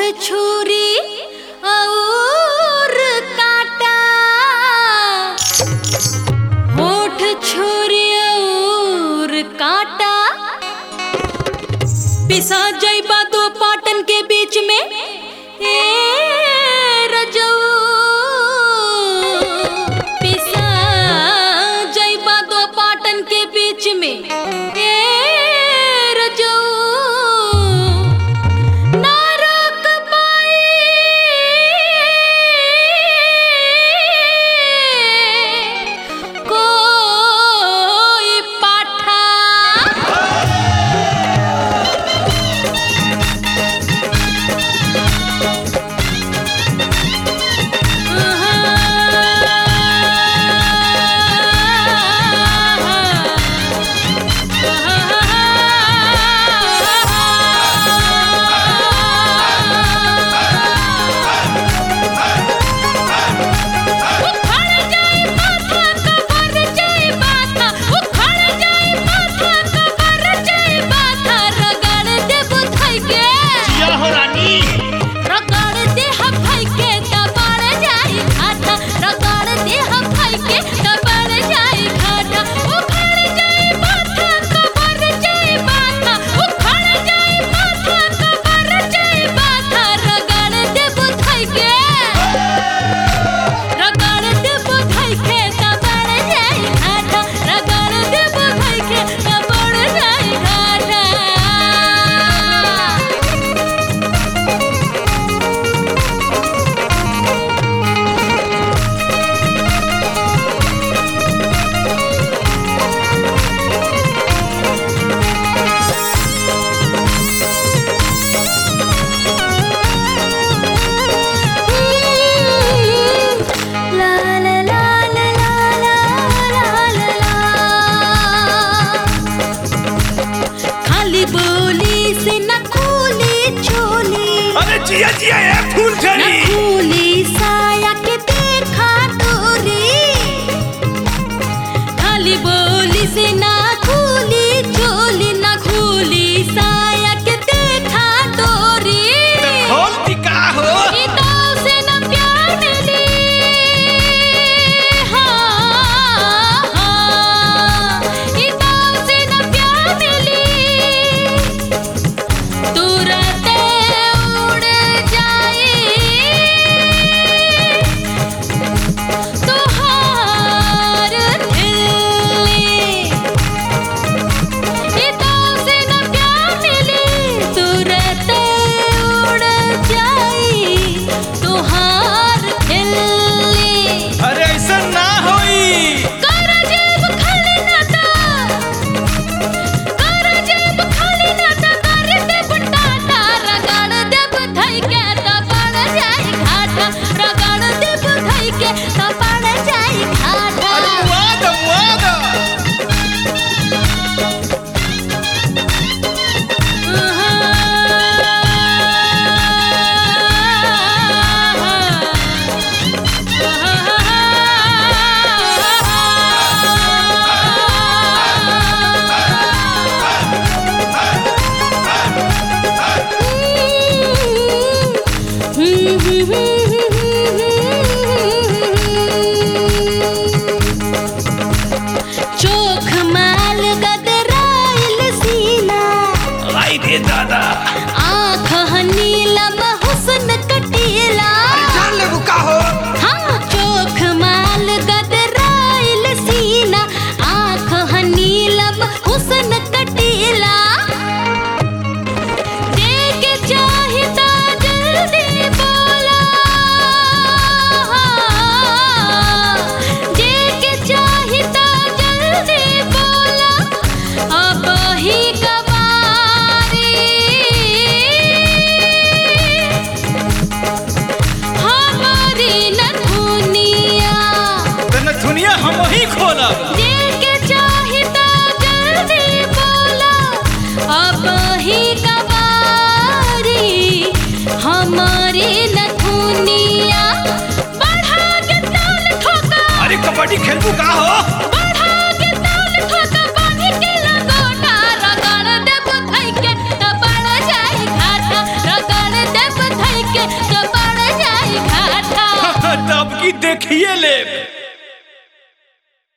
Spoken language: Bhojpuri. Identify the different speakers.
Speaker 1: छुरी और काटा होठ छुरी और काटा पिसा जइबा दो पाटन के बीच में ए रजऊ पिसा जइबा दो पाटन के बीच में ए रजऊ ना रोक पाई कोई पाठा
Speaker 2: जिया हो रानी
Speaker 1: रगड़ दे हम भाई के दबाड़ जाई घाटा रगड़ दे हम भाई के दबाड़ जाई घाटा उखड़ जाई माथा कबर जाई माथा उखड़ जाई माथा कबर जाई माथा रगड़ दे बुधाई के रगड़ दे बुधाई के दबाड़ जाई घाटा रगड़ दे बुधाई के दबाड़ जाई घाटा La la la la la la la la la खाली बोली से न खूली चोली
Speaker 2: अरे जिया जिया ए फूल
Speaker 1: न
Speaker 2: झड़ी
Speaker 1: खूली साया के देखा तोरी खाली बोली से न खूली चोली न खूली साया के देखा तोरी
Speaker 2: खोल टिका हो
Speaker 1: ई दाव से न प्यार मिली हाँ, हाँ। ई दाव से न प्यार मिली तुरंत उड़ जाई तुहार दिल्ली इताव से न प्यार मिली तुरंत उड़ जाई तुहार दिल्ली
Speaker 2: अरे ऐसा ना होई
Speaker 1: कर जेब खाली ना ता कर जेब खाली ना ता कर देब टाटा रगड़ देब धई के ता पड़ जाई घाटा रगड़ देब धई के ता पड़ जाई घाटा
Speaker 2: अरे वाद वाद
Speaker 1: चोख माल गदराइल सीना
Speaker 2: आई दे दादा
Speaker 1: आँख नीलम हुस्न कटीला
Speaker 2: जान ले बुका हो
Speaker 1: हाँ चोख माल गदराइल सीना आँख नीलम हुस्न कटीला देख चाहिता जल्दी बोला देख चाहिता जल्दी बोला अब ही कबारी हमारी नथुनिया
Speaker 2: तने दुनिया हम ही खोलब
Speaker 1: देके चाहिता जल्दी बोला अब ही कबारी हमारी नथुनिया बढ़ा के ताल ठोका
Speaker 2: अरे कबड्डी खेलबू का हो
Speaker 1: बढ़ा के ताल ठोका बांध के लगोटा रगड़ देब धई के त पड़ जाई घाटा रगड़ देब धई
Speaker 2: देखिए ले